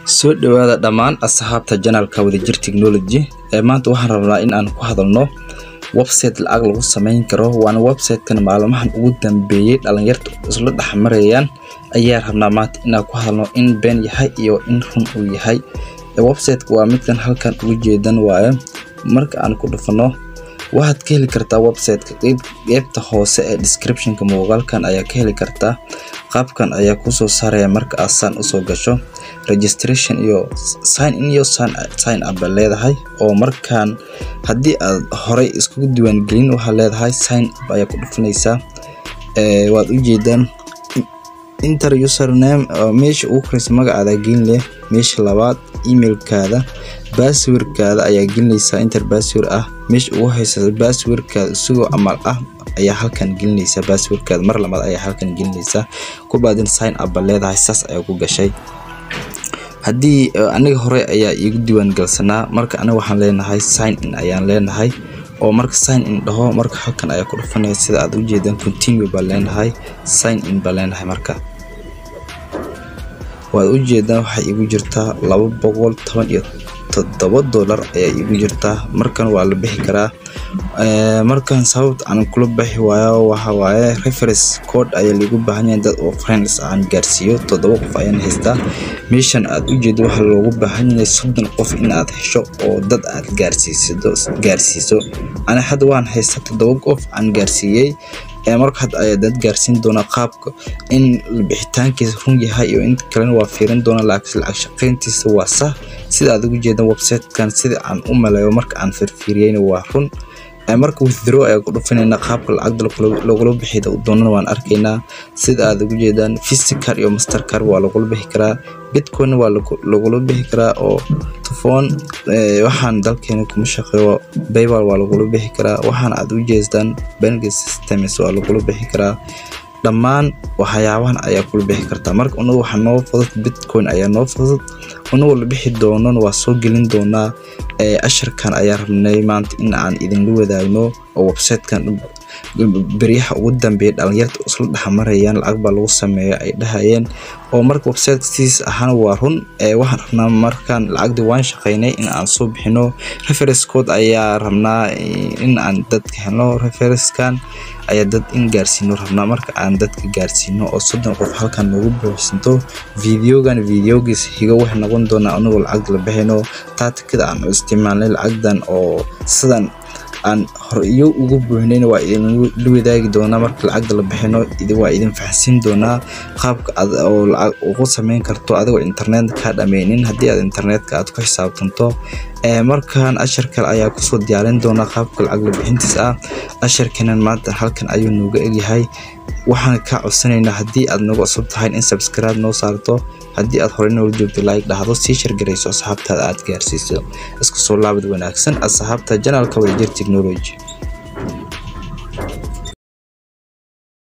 soo dhawaada dhammaan asxaabta janalka wadajir technology ee maanta waxaan rabnaa in aan ku hadalno website lacag lagu sameyn karo waana websitekan maalmahan ugu dambeeyey dhalinyarta isla dhexmarayaan ayaa rabnaa maanta inaan ku hadalno in been yahay iyo in run uu yahay websiteka waa midkan halkan ugu jeedan waaye marka aan ku dhufano waxaad ka heli kartaa websiteka qeybta hoose ee descriptionka muuqaalkan ayaa ka heli kartaa qaabkan ayaa kusoo saaraya marka aad saan usoo gasho registration iyo sign in iyo sign up ba leedahay oo markaan haddii aad horay iskugu diiwaangelin waxaa leedahay sign up ayaa ku dhufanaysaa waad ujeedaan inter username meesha ugu koreysa magacaada gelin leh meesha labaad emailkaada basswordkaada ayaa gelinaysaa inter bassword ah meesha ugu haysa basswordkaada isagoo amal ah ayaa halkan gelinaysaa basswordkaada mar labaad ayaa halkan gelinaysaa kubaadin sign up ba leedahay saas ayaa ku gashay haddii aniga hore ayaa iigu diiwaan galsanaa marka aniga waxaan leenahay sign in ayaan leenahay oo marka sign in dhaho marka halkan ayaa ku dhufanaya sida aad ujeedaan continue baa leenahay sign in baa leenahay marka waad ujeedaan waxay igu jirtaa laba boqol toban iyo toddoba dollar ayaa igu jirtaa markan waa la bixi karaa markan sababta aan kula bixi waayo waxa waaye reference code ayaa liigu baahan yahay dad oo friends aan gaarsiiyo toddoba qof ayaan haystaa meeshan aad ujeedo waxaa loogu baahan yahay soddon qof in aad hesho oo dad aad gaarsiisido gaarsiiso ani hadda waan haystaa toddoba qof aan gaarsiiyey marka hadda ayaa dad gaarsiin doonaa qaabka in bixitaankiisa run yahay iyo inta kalena waa fiirin doonaa laakiin lacag shaqayntiisa waa sah sida aad ugu jeedaan websitekan sida aan u maleeyo marka aan firfiiriyeyna waa run marka withdraw ayaa ku dhufanayna qaabka lacagda lagula bixi doonana waan arkaynaa sida aad ugu jeedaan physical iyo mastercar waa lagula bixi karaa bitcoin waa lagula bixi karaa oo tufon waxaan dalkeena kuma shaqeeyo baybal waa lagula bixi karaa waxaan aad u jeestaan banking systems waa lagula bixi karaa dhammaan waxyaabahan ayaa kula bixi kartaa marka unagu waxaa noo fudud bitcoin ayaa noo fudud unagoo la bixi doonana waa soo gelin doonaa asharkan ayaa rabnay maanta in aan idinla wadaagno oo websitekan beryaha ugu dambeeya dhalinyarta isla dhexmarayaan lacag baa lagu sameeya ay dhahayeen oo marka websiteka sidiis ahaana waa run waxaan rabnaa markaan lacagdii waan shaqaynay in aan soo bixino reference code ayaa rabnaa in aan dadka helno referencekan ayaa dad in gaarsiino rabnaa marka aan dadka gaarsiino oo soddon qof halkan noogu buuxsanto videogan videogiis higo waxay noqon doonaa anagoo lacagda la bixino taatikada aan isticmaalnay lacagdan oo sidan aan horiyo ugu buuxnayn waa idinla wadaagi doonaa marka lacagda la bixino waa idin fahansiin doonaa qaabka aad oo lacag ugu sameyn karto adigoo internet kaa dhameynin haddii aad internetka aad ku xisaabtanto markan ashar kale ayaa kusoo diyaarin doonaa qaabka lacag la bixintiis ah asharkanan maanta halkan ayuu nooga egyahay waxaan kaa codsanaynaa haddii aad nagu cusub tahay in subscribe noo saarto haddii aad horey noola joogto like dhahdo sii shargarayso asxaabtaada aad gaarsiiso isku soo laabad wanaagsan asxaabta janalka wadajir technology